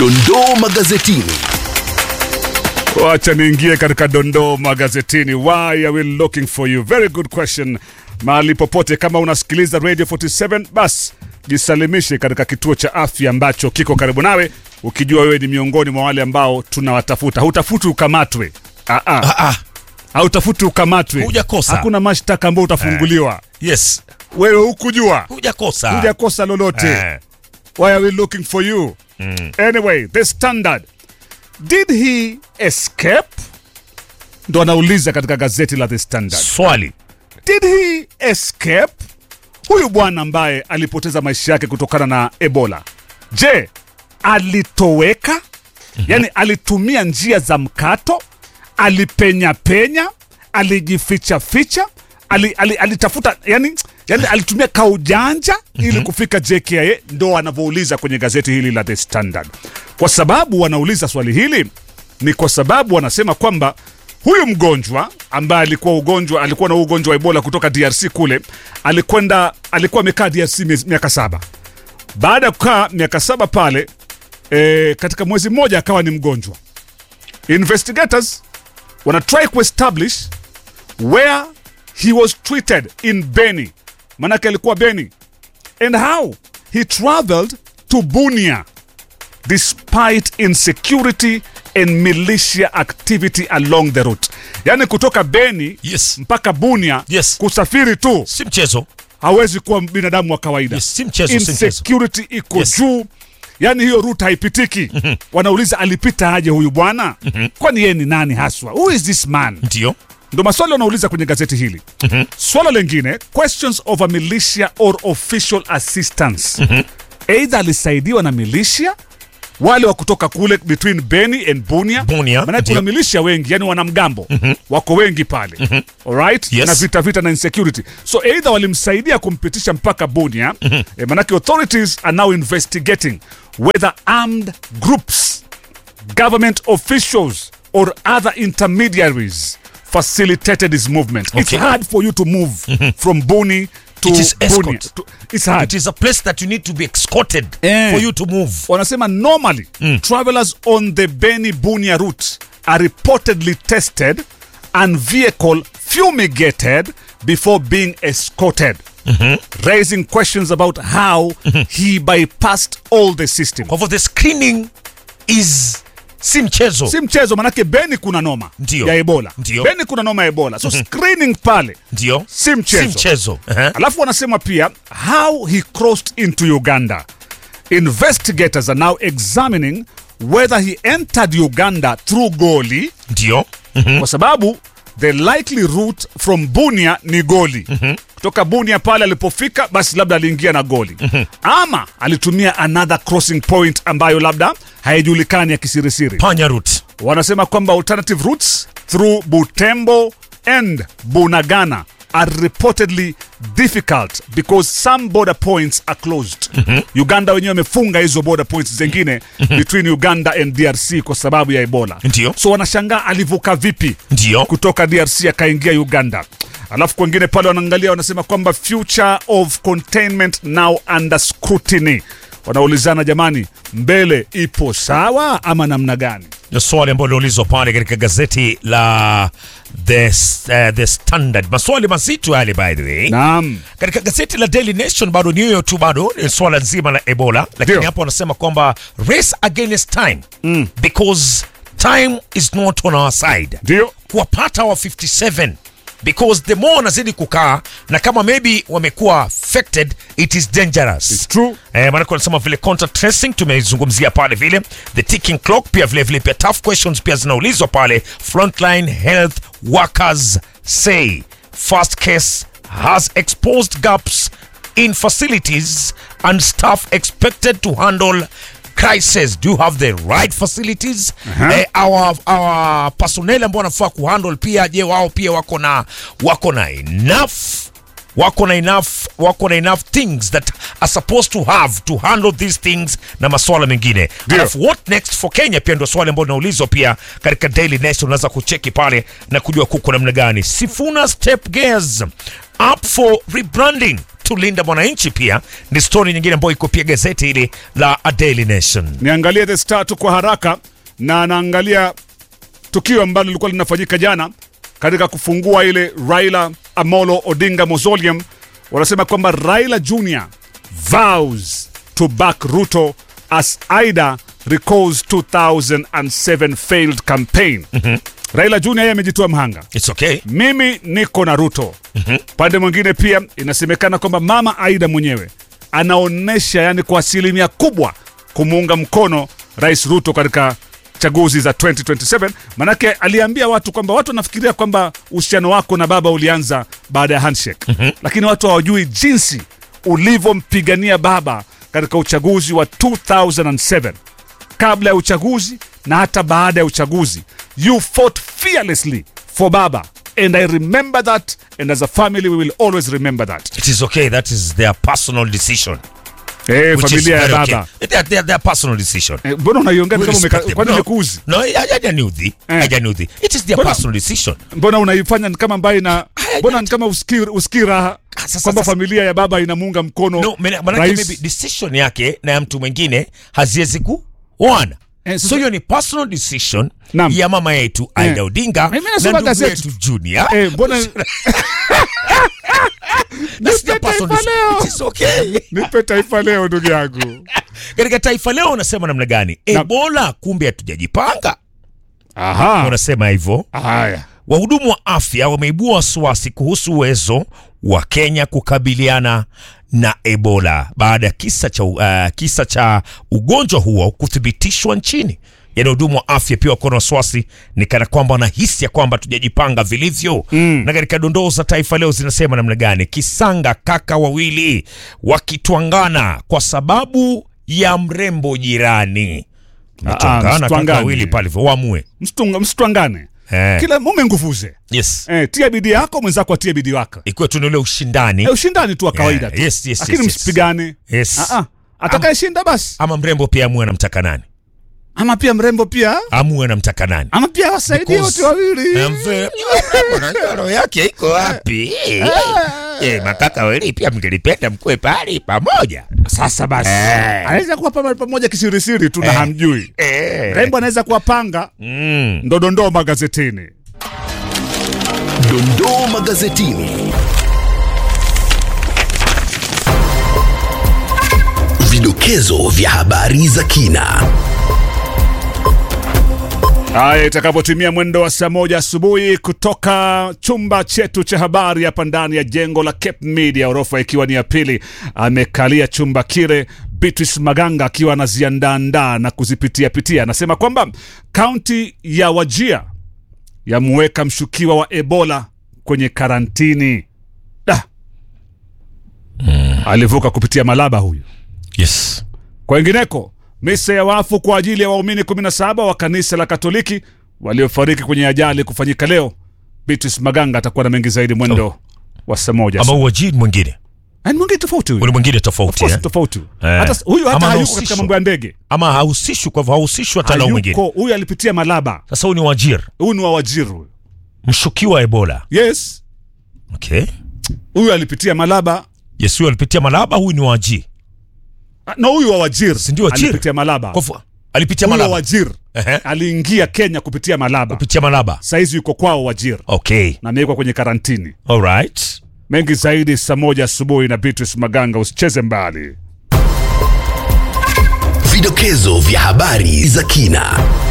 Dondoo magazetini. Wacha niingie katika dondoo magazetini. Why are we looking for you? Very good question. Mahali popote kama unasikiliza Radio 47 bas jisalimishe katika kituo cha afya ambacho kiko karibu nawe, ukijua wewe ni miongoni mwa wale ambao tunawatafuta. Hutafuti ukamatwe. Ah, ah. Ah, ah. Hautafuti ukamatwe. Hujakosa. Hakuna mashtaka ambayo utafunguliwa. Yes. Wewe hukujua. Hujakosa. Hujakosa lolote. Eh. Why are we looking for you? Anyway, the standard. Did he escape? Ndo anauliza katika gazeti la The Standard. Swali. Did he escape? Huyu bwana ambaye alipoteza maisha yake kutokana na Ebola. Je, alitoweka? Yaani alitumia njia za mkato? Alipenya penya? Alijificha ficha? Ali, ali, alitafuta yani, yani alitumia kaujanja ili kufika JKIA, ndo anavyouliza kwenye gazeti hili la The Standard. Kwa sababu wanauliza swali hili ni kwa sababu wanasema kwamba huyu mgonjwa ambaye alikuwa ugonjwa alikuwa na ugonjwa wa Ebola kutoka DRC kule, alikwenda alikuwa amekaa DRC miezi- miaka saba. Baada ya kukaa miaka saba pale e, katika mwezi mmoja akawa ni mgonjwa. Investigators wana try kuestablish where he was treated in Beni, manake alikuwa Beni, and how he traveled to Bunia despite insecurity and militia activity along the route. Yani kutoka Beni Yes. mpaka Bunia Yes. kusafiri tu Si mchezo. hawezi kuwa binadamu wa kawaida. Yes, si mchezo, si mchezo. Insecurity iko Yes. juu, yani hiyo route haipitiki. Wanauliza alipita aje huyu bwana? Kwani yeye ni nani haswa? Who is this man? Ndio. ndo maswali wanauliza kwenye gazeti hili swala lengine questions of a militia or official assistance eidha alisaidiwa na militia wale wa kutoka kule between beni and bunia Bunia, maanake kuna ndio. militia wengi yani wanamgambo wako wengi pale alright Yes. na vita vita na insecurity so eidha walimsaidia kumpitisha mpaka bunia eh, manake authorities are now investigating whether armed groups government officials or other intermediaries facilitated his movement. It's Okay. hard for you to move from Buni to It is escort. Bunia. To- It's hard. It is a place that you need to be escorted Eh. for you to move. Wanasema normally travelers on the Beni Bunia route are reportedly tested and vehicle fumigated before being escorted. Raising questions about how he bypassed all the system. Kwa hivyo the screening is si mchezo. si mchezo manake beni kuna noma Ndio. ya ebola Ndio. beni kuna noma ya ebola so screening pale Ndio. si mchezo. Si mchezo. Ehe. alafu wanasema pia how he crossed into uganda investigators are now examining whether he entered uganda through goli Ndio. kwa sababu the likely route from bunia ni goli kutoka bunia pale alipofika basi labda aliingia na goli ama alitumia another crossing point ambayo labda haijulikani ya kisirisiri Panya route. wanasema kwamba alternative routes through Butembo and Bunagana are reportedly difficult because some border points are closed. Uganda wenyewe wamefunga hizo border points zingine between Uganda and DRC kwa sababu ya Ebola. Ndio. So wanashangaa alivuka vipi Ndio. kutoka DRC akaingia Uganda. Alafu kwengine pale wanaangalia wanasema kwamba future of containment now under scrutiny. Wanaulizana jamani, mbele ipo sawa ama namna gani? Ni swali ambalo liulizwa pale katika gazeti la The, uh, the Standard. Maswali mazito yale by the way. Naam. Katika gazeti la Daily Nation bado ni hiyo tu, bado ni swala nzima la Ebola, lakini Ndio. hapo wanasema kwamba race against time because time is not on our side. Ndio. kuwapata wa 57 because the more wanazidi kukaa na kama maybe wamekuwa affected it is dangerous It's true. Eh, maanake wanasema vile contact tracing tumeizungumzia pale vile the ticking clock pia vile vile pia tough questions pia zinaulizwa pale frontline health workers say first case has exposed gaps in facilities and staff expected to handle crisis do you have the right facilities Aha. eh, our, our personnel ambao wanafaa kuhandle pia je wao pia wako na wako na enough wako na enough wako na enough things that are supposed to have to handle these things na maswala mengine Ndio. alafu what next for kenya pia ndio swali ambalo linaulizwa pia katika daily nation unaweza kucheki pale na kujua kuko namna gani sifuna step gears up for rebranding tulinda mwananchi pia ni stori nyingine ambayo iko pia gazeti hili la A Daily Nation niangalie the star tu kwa haraka na naangalia tukio ambalo lilikuwa linafanyika jana katika kufungua ile Raila Amolo Odinga Mausoleum. Wanasema kwamba Raila Jr vows to back Ruto as Aida recalls 2007 failed campaign. Raila Jr yeye amejitoa mhanga It's okay mimi niko na Ruto. Pande mwingine pia inasemekana kwamba mama Aida mwenyewe anaonyesha yani kwa asilimia kubwa kumuunga mkono Rais Ruto katika chaguzi za 2027 manake aliambia watu kwamba watu wanafikiria kwamba uhusiano wako na baba ulianza baada ya handshake lakini watu hawajui jinsi ulivyompigania baba katika uchaguzi wa 2007 kabla ya uchaguzi na hata baada ya uchaguzi you fought fearlessly for baba and i remember that and as a family we will always remember that it is okay that is their personal decision eh, which is familia ya very baba okay. Their, their, their personal decision Eh, mbona unaiongea We kama umeka- respect them. kwani No, imekuuzi no, hajaniudhi Eh. hajaniudhi it is their Mbona- personal decision mbona unaifanya ni kama ambaye na mbona ni kama usikii usikii raha Sasa- kwamba sasa- familia ya baba inamuunga mkono no mena- manake rais. maybe decision yake na ya mtu mwingine haziwezi kuoana Eh, sasa- so hiyo ni personal decision Naam. ya mama yetu Aida Eh. Odinga Mimi na nasoma ndugu gazeti. yetu Junior Eh, mbona That's their Nipe personal Taifa decision. Leo. It is okay. nipe taifa leo ndugu yangu katika taifa leo unasema namna gani ebola kumbe hatujajipanga aha unasema hivyo haya wahudumu wa afya wameibua wasiwasi kuhusu uwezo wa kenya kukabiliana na ebola baada ya kisa cha, uh, kisa cha ugonjwa huo kuthibitishwa nchini yaani wahudumu wa afya pia wako na wasiwasi ni kana kwamba wanahisi ya kwamba tujajipanga vilivyo mm. na katika dondoo za taifa leo zinasema namna gani kisanga kaka wawili wakitwangana kwa sababu ya mrembo jirani Mtwangana kaka msitwangane. wawili pale hivyo waamue Msitunga- msitwangane Eh. kila mume nguvuze yes eh, tia bidii yako mwenzako atie bidii wake ikiwa tu ni ule ushindani eh, ushindani tu wa kawaida Yeah, tu yes, yes, lakini yes, yes. msipigane Yes. Ah, ah. atakayeshinda basi ama mrembo pia amue anamtaka nani ama pia mrembo pia amue anamtaka nani ama pia wasaidie Because- wote wawili Na mve- Unajua roho yake iko wapi Eh, makaka wawili pia mngelipenda mkuwe pale pamoja sasa basi Eh. anaweza kuwa pama- pamoja kisirisiri tu na Eh. hamjui Eh. rembo anaweza kuwapanga Mm. ndodondoo magazetini Dondoo magazetini. Vidokezo vya habari za kina. haya itakapotimia mwendo wa saa moja asubuhi kutoka chumba chetu cha habari hapa ndani ya jengo la Cape Media orofa ikiwa ni ya pili amekalia chumba kile Beatrice Maganga akiwa anaziandaandaa na kuzipitia pitia anasema kwamba kaunti ya Wajia yamuweka mshukiwa wa Ebola kwenye karantini da. alivuka kupitia Malaba huyu yes Kwengineko, misa ya wafu kwa ajili ya waumini 17 wa kanisa la Katoliki waliofariki kwenye ajali kufanyika leo. Beatrice Maganga atakuwa na mengi zaidi mwendo wa saa moja. ama uajiri mwingine Yaani mwingine tofauti huyu. ule mwingine Of tofauti course eh? tofauti. Eh. Hata huyu hata Ama hayuko anahusishwa. katika mambo ya ndege. ama hahusishwi kwa hivyo hahusishwi hata na huyu mwingine Hayuko, huyu alipitia Malaba. sasa huyu ni wajir Huyu ni wa Wajir huyu. mshukiwa wa ebola Yes. okay Huyu alipitia Malaba. yes huyu alipitia malaba huyu ni waji Ah, Na huyu wa Wajir. Si ndio Wajir? Alipitia Malaba. kwa hivyo alipitia Huyu wa malaba Wajir. Ehe. Aliingia Kenya kupitia Malaba. kupitia malaba Saizi yuko kwao Wajir okay na amewekwa kwenye karantini. alright mengi zaidi saa moja asubuhi na Beatrice Maganga. Usicheze mbali. Vidokezo vya habari za kina.